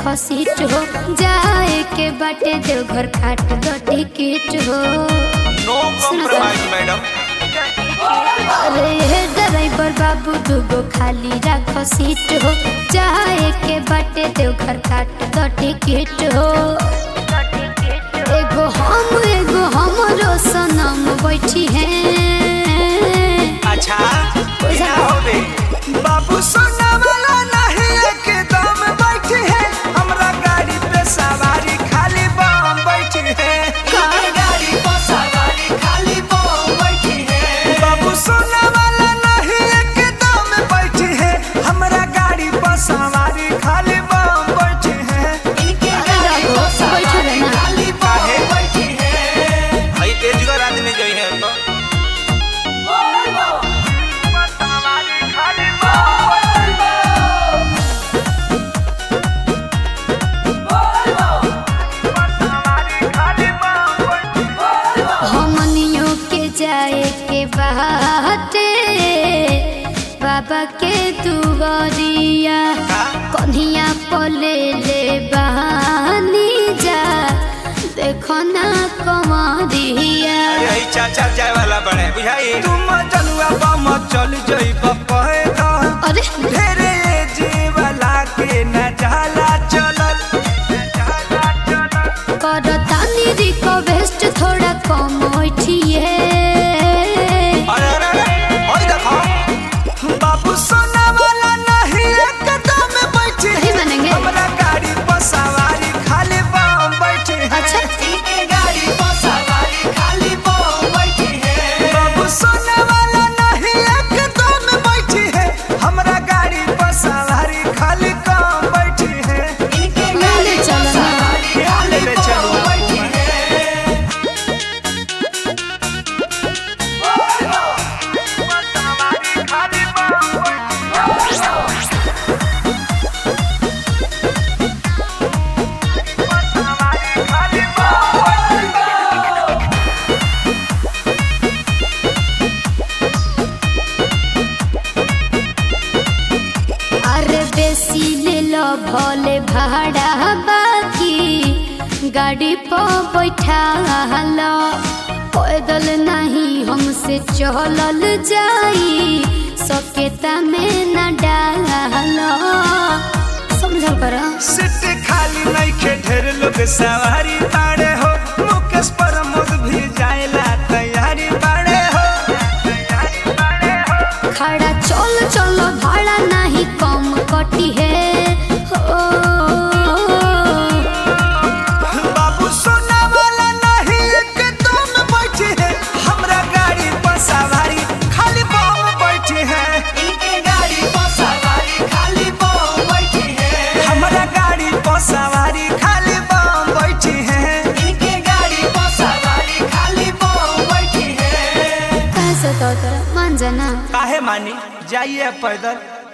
राखो सीट हो जाए के बाटे देवघर काट दो टिकट हो नो कॉम्प्रोमाइज मैडम अरे हे ड्राइवर बाबू दूगो खाली राखो सीट हो जाए के बाटे देवघर काट दो टिकट हो एगो हम एगो हमरो सनम बैठी हैं अच्छा क्या होबे बाबू सोना वाला नहीं एकदम बैठी है हमरा गाड़ी पे सवारी खाली बम बैठी है गाड़ी पे सवारी खाली बम बैठी है बाबू सोना वाला नहीं एकदम बैठी है हमरा गाड़ी पे सवारी खाली बम बैठी है रहो, बैठो रहना। खाली बम बैठी है भाई तेजगर आदमी जो है तो हमनियों के जाए के बाटे बाबा के दुआरिया कन्हिया पले ले बहानी जा देखो ना कमरिया यही चाचा जाए वाला बने बुझाई तुम जनुआ बम चल जई बपहे दा अरे ढेरे जे वाला के न जाला चलल जाला चलल करतानी रिक्वेस्ट थोड़ा कम उठिए अरे अरे अरे ओए देखो बाबू सोना वाला नहीं एकदम बैठी नहीं मानेंगे। हमरा गाड़ी पर सवारी खाली बम बैठी है अच्छा। इनके गाड़ी पर सवारी खाली बम बैठी है बाबू सोना वाला नहीं एकदम बैठी है हमरा गाड़ी पर सवारी खाली कम बैठी है इनके ले ले चलो ना ले ले चलो बैठी है अरे बेसी ले लो भोले भाड़ा बाकी गाड़ी पर बैठा लो पैदल नहीं हमसे चलल जाई सकेता में न डालो समझल कर सीट खाली नहीं के ढेर लोग सवारी बाड़े हो मुकेश प्रमोद भी जाएला तैयारी बाड़े हो तैयारी बाड़े हो खड़ा चल चल भाड़ा नहीं कम कटी है हो बाबू सोना वाला नहीं एकदम बैठी है हमरा गाड़ी पर सवारी खाली बम बैठी है इनके गाड़ी पर सवारी खाली बम बैठी है हमरा गाड़ी पर सवारी खाली बम बैठी है इनके गाड़ी पर सवारी खाली बम बैठी है कैसे तो तेरा मान जाना काहे मानी जाइए पैदल